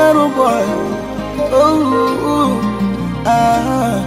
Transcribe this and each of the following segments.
ghetto boy. Oh, ah,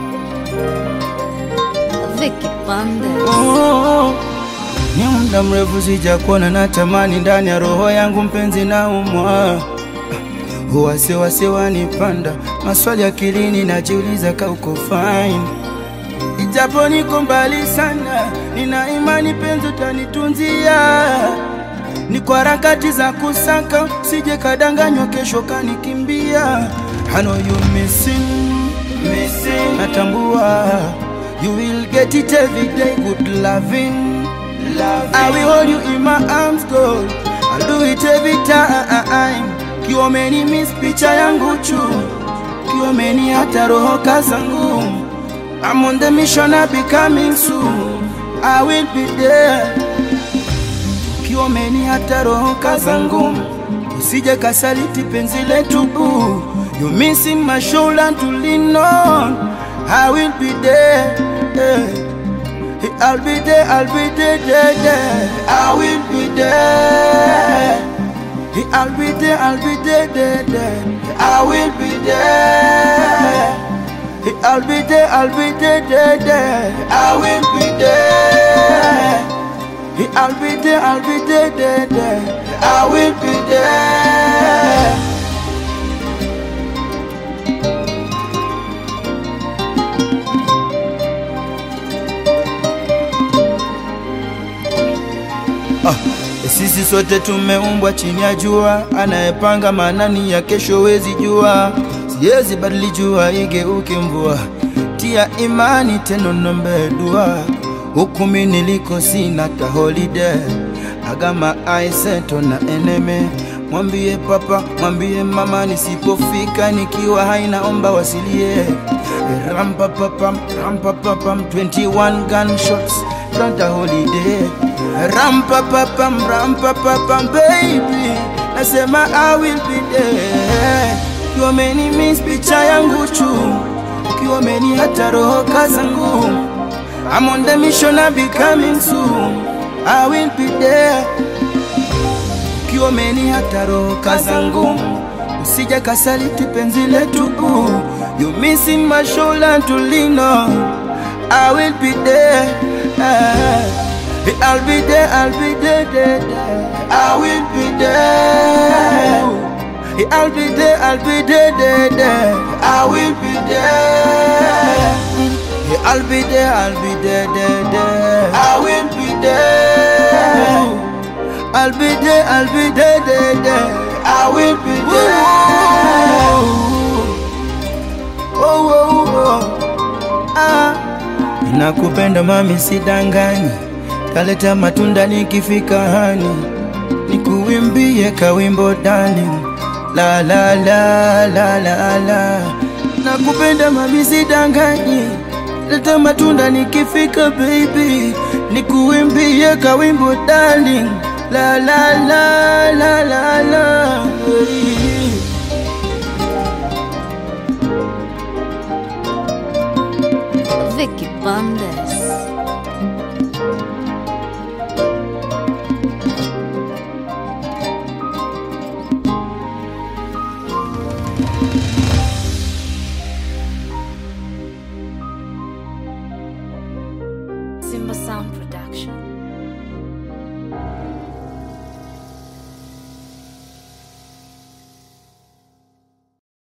Vicky Bandes. oh. Ni muda mrefu sijakuona, natamani ndani ya roho yangu mpenzi na umwa wasiwasi wanipanda, maswali akilini, najiuliza ka uko fine, ijapo niko mbali sana, nina imani penzi utanitunzia. Ni kwa harakati za kusaka, sije kadanganywa kesho kanikimbia. I know you missing, missing. Natambua you will get it every day, good loving. loving. I will hold you in my arms, girl. I'll do it every time. Kiomeni miss picha yangu chu, kiomeni hata roho kazangu. I'm on the mission, I'll be coming soon. I will be there kiomeni hata roho kazangu, usije kasaliti penzi letu boo. You missing my shoulder to lean on. I will be there. eh. I'll be there, I'll be there, there, there. I will be there. I'll be there, I'll be there, there, there. I will be there. I'll be there, I'll be there, there, there. I will be there. I'll be there, I'll be there, there, there. I will be there. Ah, sisi sote tumeumbwa chini ya jua, anayepanga manani ya kesho wezi jua. Siwezi badili jua igeuke mvua, tia imani teno nombe dua. Huku mimi niliko sina ta holiday, agama aiseto na eneme. Mwambie papa, mwambie mama, nisipofika nikiwa haina omba wasilie. Rampapapam, rampapapam, 21 gunshots, not a holiday. Rampapapam, rampapapam, baby, nasema I will be there. Ukiwa umeni miss picha yangu chu, ukiwa umeni hata roho kazangu. I'm on the mission, I'll be coming soon. I will be there ukiwa umeni hata roho kazangu, usije kasaliti penzi letu boo. You missing my shoulder to lean on. I will be there. Ah, I'll be there, I'll be there, there, there. I will be there. I'll be there, I'll be there, there, there. I will be there. I'll be there, I'll be there, there, there. I will be there. I'll be there, I'll be there, there, there. I will be there. Oh, oh, oh. Ah. Nakupenda mami, sidanganyi, taleta matunda nikifika hani, nikuimbie kawimbo darling, la la la la la la. Nakupenda mami, sidanganyi, leta matunda nikifika baby, nikuimbie kawimbo darling, la la la la la la. Hey. Vicky Bandes. Simba Sound Production.